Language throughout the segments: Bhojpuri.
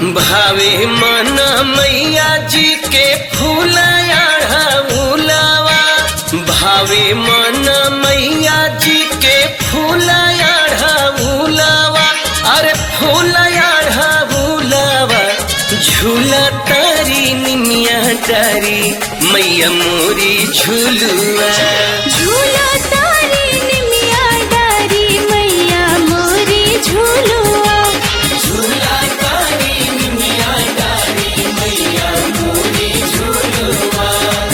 भावे मन मैया जी के फूलया उलावा भावे मन मैया जी के फूलया उलावा अरे फूलया उलावा झूला तारी निमिया तारी मैया मोरी झूलुआ झूला तारी निमिया डारी मैया मोरी झूलुआ झूला तारी निमिया तारी मैया मोरी झूलुआ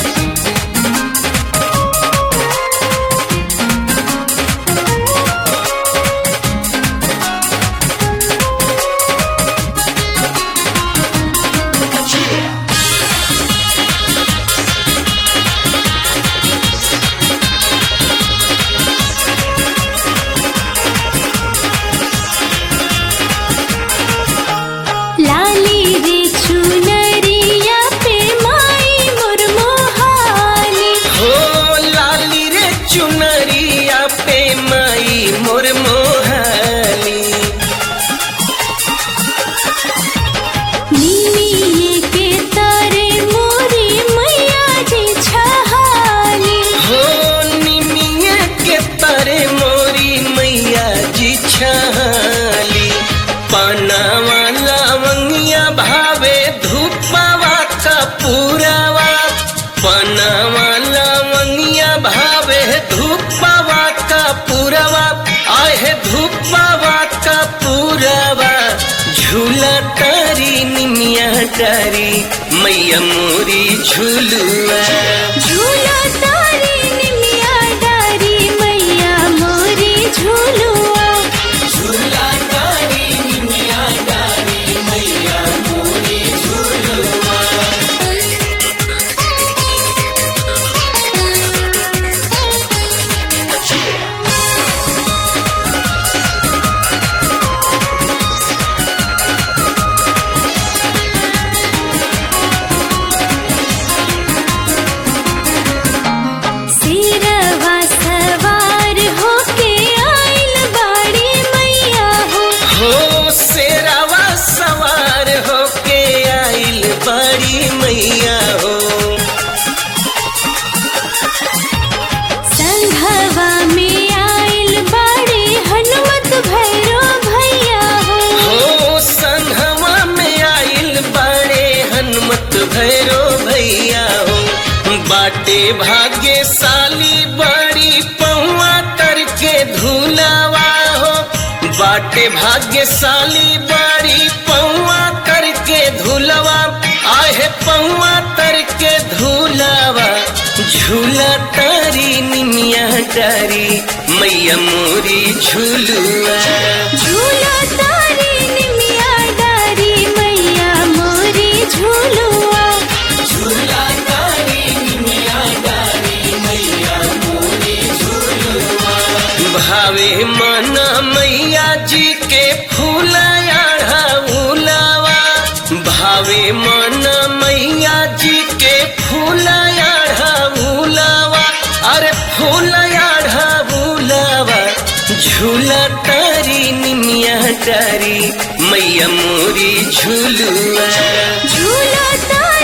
लाली रे चुनरिया पे माई मुरमोहानी हो लाली रे चुनरिया पे माई मोर मोहाली निमिये के तारे मोरी मैया जी छहानी हो निमिया के तारे मोरी मैया जी छाली पनावा लवंगिया भावे धूपवा कपूरवा पनावा लवंगिया भावे धूपवा कपूरवा आहे धूपवा कपूरवा झूला तारी निमिया तारी मैया मोरी झूलुआ झूला तारी निमिया डारी मैया मोरी झूलुआ झूला तारी निमिया तारी मैया मोरी झूलुआ सिरवा सवार होके आइल बाड़ी मैया हो हो शेरावा सवार होके आइल बड़ी मैया हो संघवा में आइल बाड़ी हनुमत भैरो भैया हो हो संघवा में आइल बड़े हनुमत भैरो भैया हो बाटे भाग्यशाली बड़ी पौआ करके धुलावा हो बाटे भाग्यशाली बड़ी पौआ करके धुलवा आहे पौआ करके धुलावा झूला तारी निमिया तारी मैया मोरी झूलुआ झूला तारी निमिया डारी मैया मोरी झूलुआ झूला तारी निमिया तारी मैया मोरी झूलुआ भावे मन मैया जी के फूलया उलावा भावे मन मैया जी के फूलया उलावा अरे फूलया उलावा झूला तारी निमिया तारी मैया मोरी झूलुआ झूला तारी